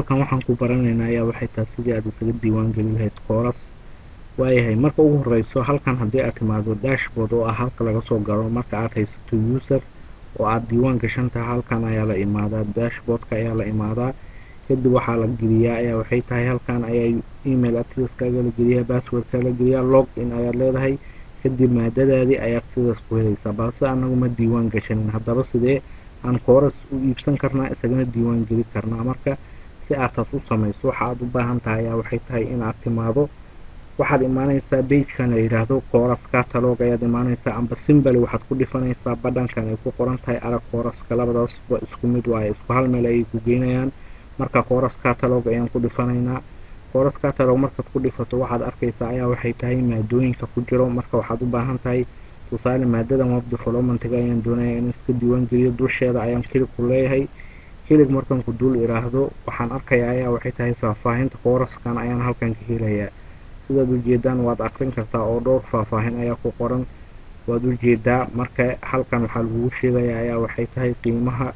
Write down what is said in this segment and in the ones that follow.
halkan waxaan ku baranaynaa ayaa waxay tahay sidii aad isaga diiwaan geli lahayd kooras waayahay marka ugu horeyso halkan haddii aad timaado dashboard oo ah halka laga soo galo marka aad haysato user oo aada diiwaan gashan tahay halkan ayaa la imaadaa dashboardka ayaa la imaadaa kadib waxaa la geliyaa ayaa waxay tahay halkan ayaa email adresskaaga la geliyaa passwordka la geliyaa log in ayaad leedahay kadib maadadaadii ayaad sidaas ku helaysaa balse anagu ma diiwaan gashanin haddaba sidee aan kooras u iibsan karnaa isagana diiwaan geli karnaa marka si aad taas u samayso waxa aad u baahan tahay ayaa waxay tahay inaad timaado waxaad imaaneysaa bagekan la yidhaahdo kooras catalog ayaad imaaneysaa amba simbali waxaad ku dhifanaysaa badhankan ay ku qoran tahay arag kooraska labadaasba isku mid waaye isku hal meel ayay ku geynayaan marka kooras catalog ayaan ku dhifanaynaa kooras catalog markaad ku dhifato waxaad arkaysaa ayaa waxay tahay maadooyinka ku jiro marka waxaad u baahan tahay tusaale maadadan web developmentga ayaan doonaya in iska diiwaan geliyo dusheeda ayaan kilig ku leeyahay kilig markan ku dul iraahdo waxaan arkayaa ayaa waxay tahay faahfaahinta kooraskan ayaan halkan ka helayaa sidaad ujeedaan waad akrin kartaa oo dhowr faahfaahin ayaa ku qoran waad ujeedaa marka halkan waxaa lagugu sheegayaa ayaa waxay tahay qiimaha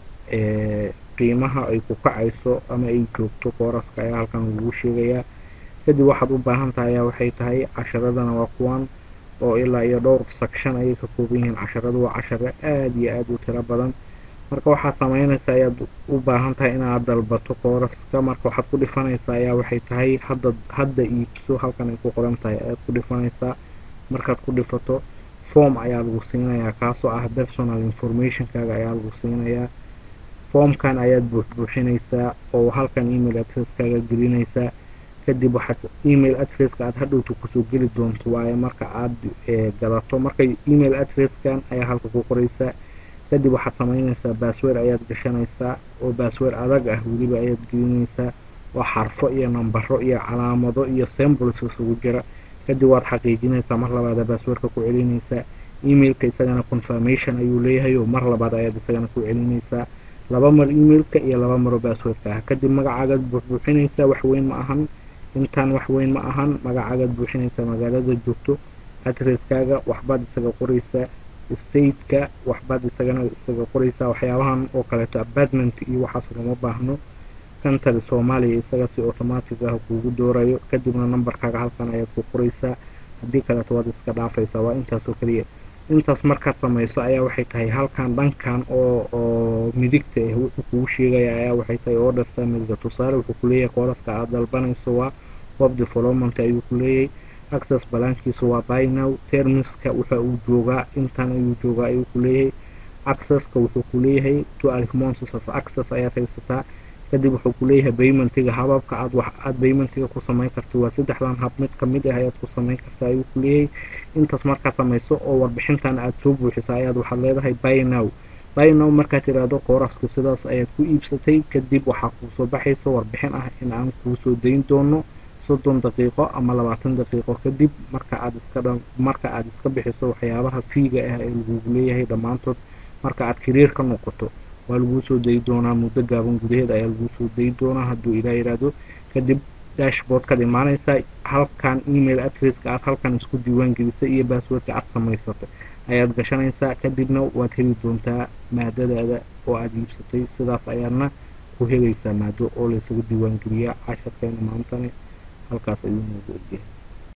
qiimaha ay ku kacayso ama ay joogto kooraska ayaa halkan lagugu sheegayaa kadib waxaad u baahan tahay ayaa waxay tahay casharadana waa kuwan oo ilaa iyo dhowr section ayay ka kooban yihiin casharadu waa casharo aada iyo aada u tiro badan marka waxaad sameynaysaa ayaad u baahan tahay inaad dalbato kooraska marka waxaad ku dhifanaysaa ayaa waxay tahay hadda hadda iibso halkan ay ku qoran tahay ayaad ku dhifanaysaa markaad ku dhifato form ayaa lagu siinayaa kaasoo ah personal informationkaaga ayaa lagu siinayaa formkan ayaad buuxbuuxinaysaa oo halkan email adresskaaga gelinaysaa kadib waxaad email adresska aada hadhowta kusoo geli doonto waaye marka aada gadato marka email adresskan ayaa halka ku qoraysaa kadib waxaad sameynaysaa bassword ayaad gashanaysaa oo bassword adag ah weliba ayaad gelinaysaa oo xarfo iyo nambaro iyo calaamado iyo symbols isugu jira kadib waad xaqiijinaysaa mar labaada basswordka ku celinaysaa emailka isagana confirmation ayuu leeyahay oo mar labaad ayaad isagana ku celinaysaa laba mar emailka iyo laba maro basswordka ah kadib magacaagaad buuxbuuxinaysaa wax weyn ma ahan intaan wax weyn ma ahan magacaagaad buuxinaysaa magaalada joogto adresskaaga waxbaad isaga qoraysaa stateka waxbaad isagana isaga qoraysaa waxyaabahan oo kaleeto apartment iyo waxaas lama baahno country soomaaliya isaga si automatic ah kuugu doorayo kadibna numberkaaga halkan ayaad ku qoraysaa haddii kaleeto waad iska dhaafaysaa waa intaas oo keliya intaas markaad samayso ayaa waxay tahay halkan dhankan oo oo midigta ah wuxuu kugu sheegaya ayaa waxay tahay order familiga tusaale wuxuu kuleeyahay kooraska aad dalbanayso waa web development ayuu kuleeyahay access balankiisa waa bynow termiska wuxa uu joogaa intan ayuu joogaa ayuu kuleeyahay accesska wuxuu kuleeyahay two almonses of access ayaad haysataa kadib wuxuu kuleeyahay paymentiga hababka aad wax aad paymentiga ku samayn karta waa saddexdan hab mid kamid ah ayaad ku samayn kartaa ayuu kuleeyahay intaas markaad samayso oo warbixintan aad soo buuxisa ayaad waxaad leedahay bynow bynow markaad tiraahdo kooraska sidaas ayaad ku iibsatay kadib waxaa kuusoo baxaysa warbixin ah in aan kuusoo dayn doono soddon daqiiqo ama labaatan daqiiqo kadib marka aad iska dha marka aad iska bixiso waxyaabaha fiiga ah ee lagugu leeyahay dhammaantood marka aad kariir ka noqoto waa laguu soo dayi doonaa muddo gaaban gudaheed ayaa laguu soo dayi doonaa hadduu ilaa yidhaahdo kadib dashboardkaad imaanaysaa halkan email adresska aad halkan isku diiwaan gelisay iyo basswordka aad samaysatay ayaad gashanaysaa kadibna waad heli doontaa maadadaada oo aada iibsatay sidaas ayaadna ku helaysaa maado oo laysaga diiwaan geliyaa casharkeena maantani halkaas ayuu noogu egyahay